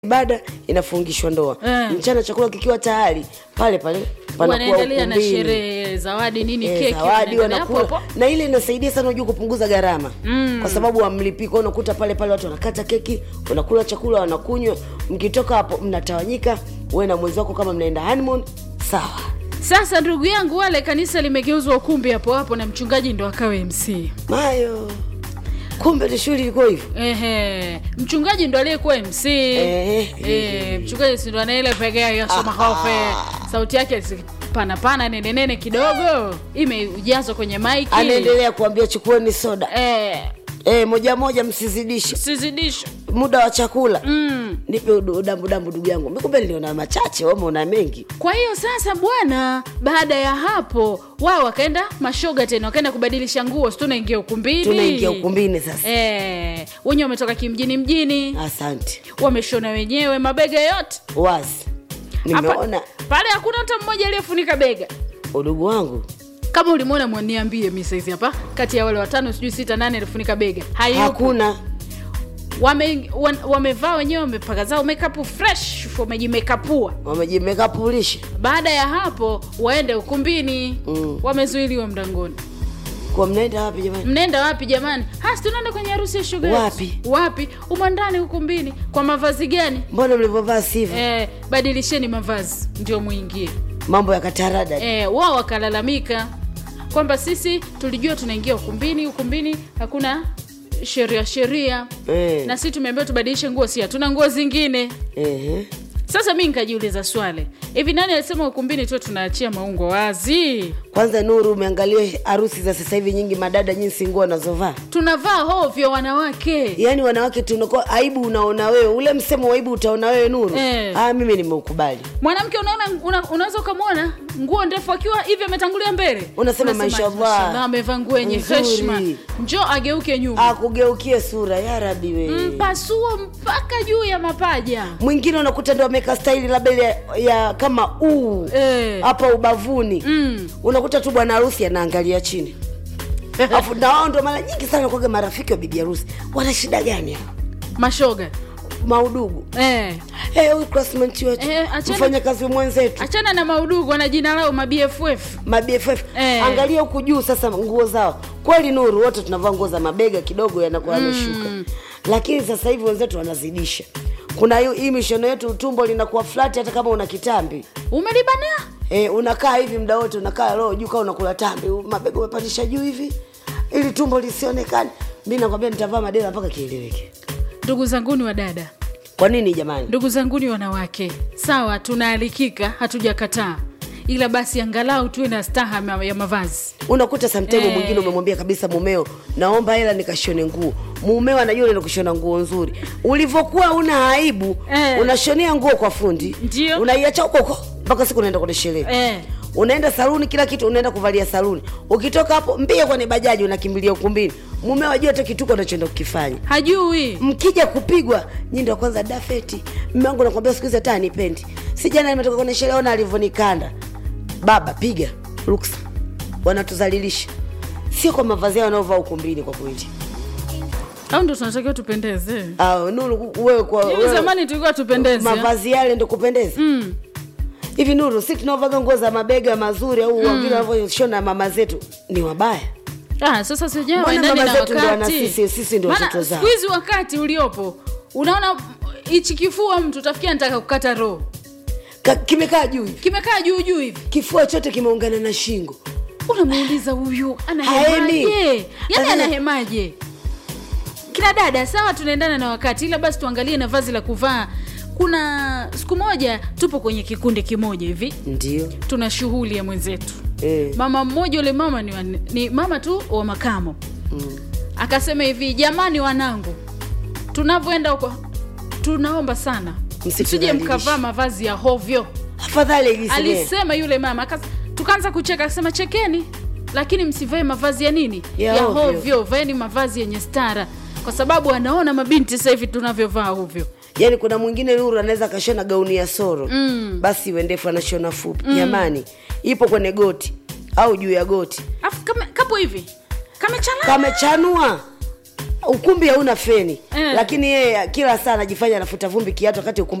ibada inafungishwa ndoa Eh. mchana chakula kikiwa tayari pale pale panakuwa wanaendelea na ukumbini. sherehe zawadi nini Eh, keki zawadi wanaendelea hapo wanakula hapo. na ile inasaidia sana unajua kupunguza gharama mm. kwa sababu wamlipii kwao unakuta pale pale watu wanakata keki wanakula chakula wanakunywa mkitoka hapo mnatawanyika wewe na mwenzi wako kama mnaenda honeymoon sawa sasa ndugu yangu wale kanisa limegeuzwa ukumbi hapo hapo na mchungaji ndo akawe mc mayo kumbe ni shughuli ilikuwa hivyo Ehe, mchungaji ndo aliyekuwa mc Eh. Eh, mchungaji si ndo anaile pegea yasoma hofe sauti yake si- pana pana nene nene kidogo imejazwa kwenye maiki anaendelea kuambia chukueni soda eh, e, moja moja msizidishe sizidisha muda wa chakula mm. nipe udu- udambudambu ndugu yangu mikumbe niliona machache wama una mengi kwa hiyo sasa bwana baada ya hapo wao wakaenda mashoga tena wakaenda kubadilisha nguo si tunaingia ukumbini tunaingia ukumbini sasa Eh, wenyewe wametoka kimjini mjini asante wameshona wenyewe mabega yote wazi Hapa- nimeona pale hakuna hata mmoja aliyefunika bega udugu wangu kama ulimwona mwaniambie mi saizi hapa kati ya wale watano sijui sita nane alifunika bega hayupo hakuna wame, wan, wamevaa wenyewe wamepaka zao makeup fresh wamejimekapua wamejimekapulisha baada ya hapo waende ukumbini Mm. wamezuiliwa mlangoni kwa mnaenda wapi jamani mnaenda wapi jamani hasi tunaenda kwenye harusi ya shuga yetu. Wapi? wapi umandani ukumbini kwa mavazi gani mbona mlivyovaa sivyo eh, badilisheni mavazi ndio muingie mambo ya katarada eh, wao wakalalamika kwamba sisi tulijua tunaingia ukumbini ukumbini hakuna sheria sheria Eh. na sisi tumeambiwa tubadilishe nguo si hatuna nguo zingine Ehe. sasa mi nikajiuliza swali hivi nani alisema ukumbini tu tunaachia maungo wazi kwanza nuru umeangalia harusi za sasa hivi nyingi madada jinsi nguo wanazovaa tunavaa hovyo wanawake yaani wanawake tunakuwa aibu unaona wewe ule msemo wa aibu utaona wewe nuru Eh. ah, mimi nimeukubali mwanamke unaona una, unaweza ukamwona nguo ndefu akiwa hivi ametangulia mbele Unasema mashallah. mashallah, amevaa nguo yenye Nzuri. heshima njo ageuke nyuma akugeukie sura ya rabi we mpasuo mpaka juu ya mapaja mwingine unakuta ndo ameweka staili labda ile ya, ya kama uu Eh. hapa ubavuni Mm. unakuta tu bwana harusi anaangalia chini afu na wao ndo mara nyingi sana kwaga marafiki wa bibi harusi wana shida gani hao mashoga maudugu eh. Eh, huyu classmate wetu Eh, achana- mfanya kazi mwenzetu achana na maudugu wana jina lao mabff mabff Eh. angalia huku juu sasa nguo zao kweli nuru wote tunavaa nguo za mabega kidogo yanakuwa yameshuka lakini sasa hivi wenzetu wanazidisha kuna hiyo- hii mishono yetu tumbo linakuwa flat hata kama una kitambi umelibania e, unakaa hivi muda wote unakaa roho juu kaa unakula tambi mabega umepandisha juu hivi ili tumbo lisionekane mi nakwambia nitavaa madera mpaka kieleweke ndugu zanguni wa dada kwa nini jamani ndugu zanguni wanawake sawa tunaalikika hatujakataa ila basi angalau tuwe na staha ma- ya mavazi unakuta samtaimu Eh. mwingine umemwambia kabisa mumeo naomba hela nikashone nguo mumeo anajua unaenda kushona nguo nzuri ulivyokuwa una aibu Eh. unashonea nguo kwa fundi Ndio. unaiacha huko huko mpaka siku unaenda kwenye sherehe eh. unaenda saluni kila kitu unaenda kuvalia saluni ukitoka hapo mbia kwenye bajaji unakimbilia ukumbini mumeo ajua hata kituko unachoenda kukifanya hajui mkija kupigwa nyi ndo kwanza dafeti mme wangu nakwambia siku hizi hata anipendi si jana nimetoka kwenye sherehe ona alivyonikanda baba piga ruksa wanatuzalilisha sio kwa mavazi yao wanaovaa ukumbini kwa kweli au ndo tunatakiwa tupendeze Ah, nuru wewe kwa hivi wewe, zamani tulikuwa tupendeze mavazi yale ndo kupendeza mm. hivi nuru si tunaovaga nguo za mabega mazuri au mm. vile wanavyoshona mama zetu ni wabaya ah, sasa sijaa Mbona waendani mama na zetu ndo wana wakati sisi, sisi ndo Maana watoto zao. siku hizi wakati uliopo unaona hichi kifua mtu tafikia nataka kukata roho Ka- kimekaa juu hivi kimekaa juu juu hivi kifua chote kimeungana na shingo unamuuliza huyu Haemi. anahemaje yani Sasa- anahemaje kina dada sawa tunaendana na wakati ila basi tuangalie na vazi la kuvaa kuna siku moja tupo kwenye kikundi kimoja hivi ndio tuna shughuli ya mwenzetu eh. mama mmoja ule mama ni, wa, ni mama tu wa makamo mm. akasema hivi jamani wanangu tunavyoenda huko tunaomba sana msije Msitudhalilishe. mkavaa mavazi ya hovyo afadhali iliseme alisema yule mama akas- tukaanza kucheka akasema chekeni lakini msivae mavazi ya nini Ya ya ovyo. hovyo vaeni mavazi yenye stara kwa sababu anaona mabinti sasa hivi tunavyovaa hovyo yaani kuna mwingine nuru anaweza akashona gauni ya soro Mm. basi iwe ndefu anashona fupi jamani ipo kwenye goti au juu ya goti afu kama- kapo hivi kamechalana kamechanua ukumbi hauna feni Eh. lakini yeye kila saa anajifanya anafuta vumbi kiatu wakati ukumbi